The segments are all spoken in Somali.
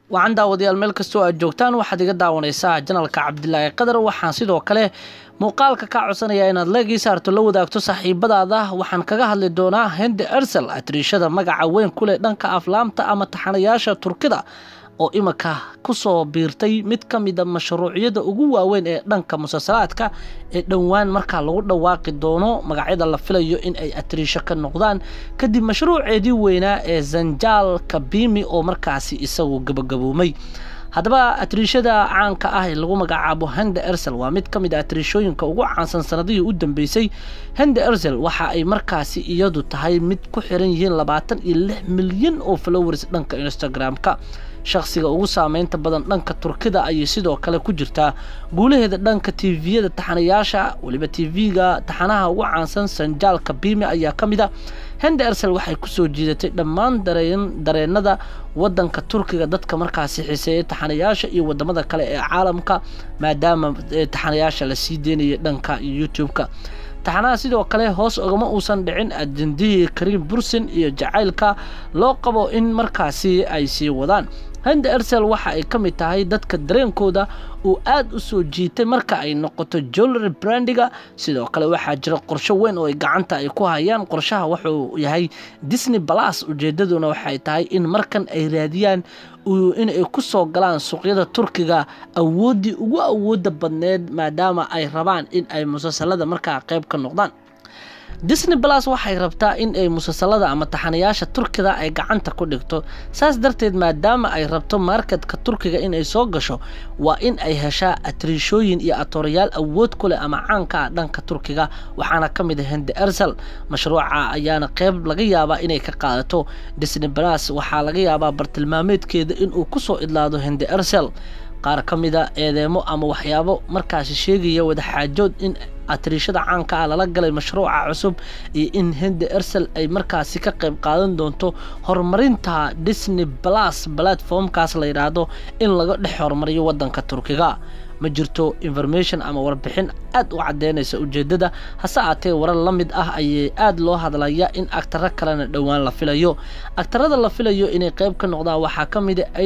wacan daawadayaal meel kastoo aad joogtaan waxaad iga daawanaysaa janalka cabdilaahi qadar waxaan sidoo kale muuqaalka kaa codsanayaa inaad leegii saarto la wadaagto saaxiibadaada waxaan kaga hadli doonaa hende ersel atriishada magaca weyn ku leh dhanka aflaamta ama taxanayaasha turkida oo iminka kusoo biirtay mid ka mida mashruucyada ugu waaweyn ee dhanka musalsalaadka ee dhowaan markaa lagu dhawaaqi doono magacyada la filayo in ay atriisho ka noqdaan kadib mashruuceedii weynaa ee zanjaal kabimi oo markaasi isagu gabagaboomay haddaba atriishada caanka ah ee lagu magacaabo hende ersel waa mid ka mid a atriishooyinka ugu caansan sanadihii u dambeysay hende ersel waxa ay markaasi iyadu tahay mid ku xiran yihiin labaatan iyo lix milyan oo followers dhanka instagram-ka shakhsiga ugu saameynta badan dhanka turkida ayay sidoo kale ku jirtaa guulaheeda dhanka tviyada taxanayaasha weliba tv-ga taxanaha ugu caansan sanjaal kabimi ayaa ka mid a hende ersel waxay kusoo jiidatay dhammaan dareenada wadanka turkiga dadka markaasi xiseeyay taxanayaasha iyo wadamada kale ee caalamka maadaama taxanayaasha la sii deynaya dhanka youtube-ka taxanaha sidoo kale hoos ogama uusan dhicin ajendihii kariim bursin iyo jacaylka loo qabo in markaasi ay sii wadaan hende ersel waxa ay ka mid tahay dadka dareenkooda uu aad u soo jiitay marka ay noqoto jollery brandiga sidoo kale waxaa jira qorsho weyn oo ay gacanta ay ku hayaan qorshaha wuxuu yahay disney balas ujeedaduna waxay tahay in markan ay raadiyaan inay ku soo galaan suuqyada turkiga awooddii ugu awooda badneed maadaama ay rabaan in ay musalsalada markaa qayb ka noqdaan disney balas waxay rabtaa in ay musalsalada ama taxanayaasha turkida ay gacanta ku dhigto saas darteed maadaama ay rabto marketka turkiga inay soo gasho waa in ay heshaa atriishooyin iyo atoorayaal awood ku leh ama caanka ah dhanka turkiga waxaana ka mid a hende ersel mashruuca ayaana qeyb laga yaabaa inay ka qaadato disney balas waxaa laga yaabaa bartilmaameedkeeda inuu kusoo idlaado hende ersel qaar ka mida eedeemo ama waxyaabo markaasi sheegaya wadaxaajood in atriishada caanka ah lala galay mashruuca cusub iyo in hende ersel ay markaasi ka qayb qaadan doonto horumarinta disney balas platformkaas la yidhaahdo in laga dhex horumariyo wadanka turkiga ma jirto information ama warbixin aad u cadeynaysa ujeedada hase aatee warar la mid ah ayay aad loo hadlaya in agtaro kalena dhowaan la filayo agtarada la filayo inay qayb ka noqdaan waxaa ka mid a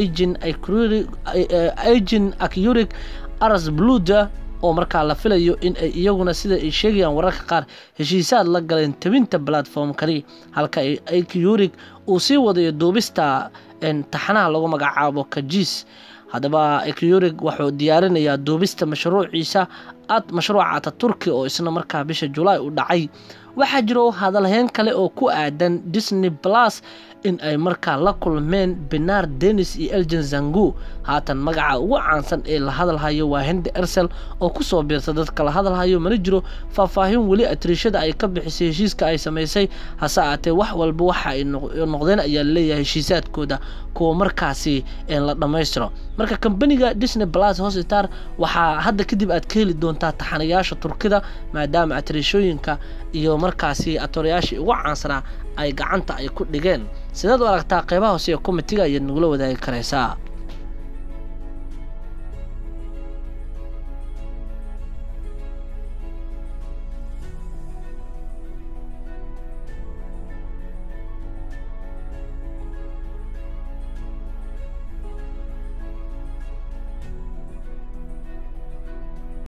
agin acurig aras bluda oo markaa la filayo in ay iyaguna sida ay sheegayaan wararka qaar heshiisaad la galeen tabinta platformkani halka acurig uu sii wadayo duubista taxanaha lagu magacaabo kajiis haddaba ecurig wuxuu diyaarinayaa duubista mashruuciisa ad mashruuca ataturki oo isna markaa bisha julaay u dhacay waxaa jiro hadalheyn kale oo ku aadan disney balas in ay markaa la kulmeen benar denis iyo elgen zangu haatan magaca ugu caansan ee la hadalhayo waa hende ersel oo kusoo biirta dadka la hadalhayo mana jiro faahfaahin weli atriishada ay ka bixisay heshiiska ay samaysay hase aatee wax walba waxa ay noqdeen ayaa laleeyahay heshiisaadkooda kuwa markaasi la dhammaystiro marka kambaniga disney balas hostar waxaa hadda kadib aad ka heli doontaa taxanayaasha turkida maadaama atriishooyinka iyo markaasi atoorayaashii ugu caansanaa ay gacanta ay ku dhigeen sidaad u aragtaa qeybaha hoose ee komitiga ayaad nagula wadaagi karaysaa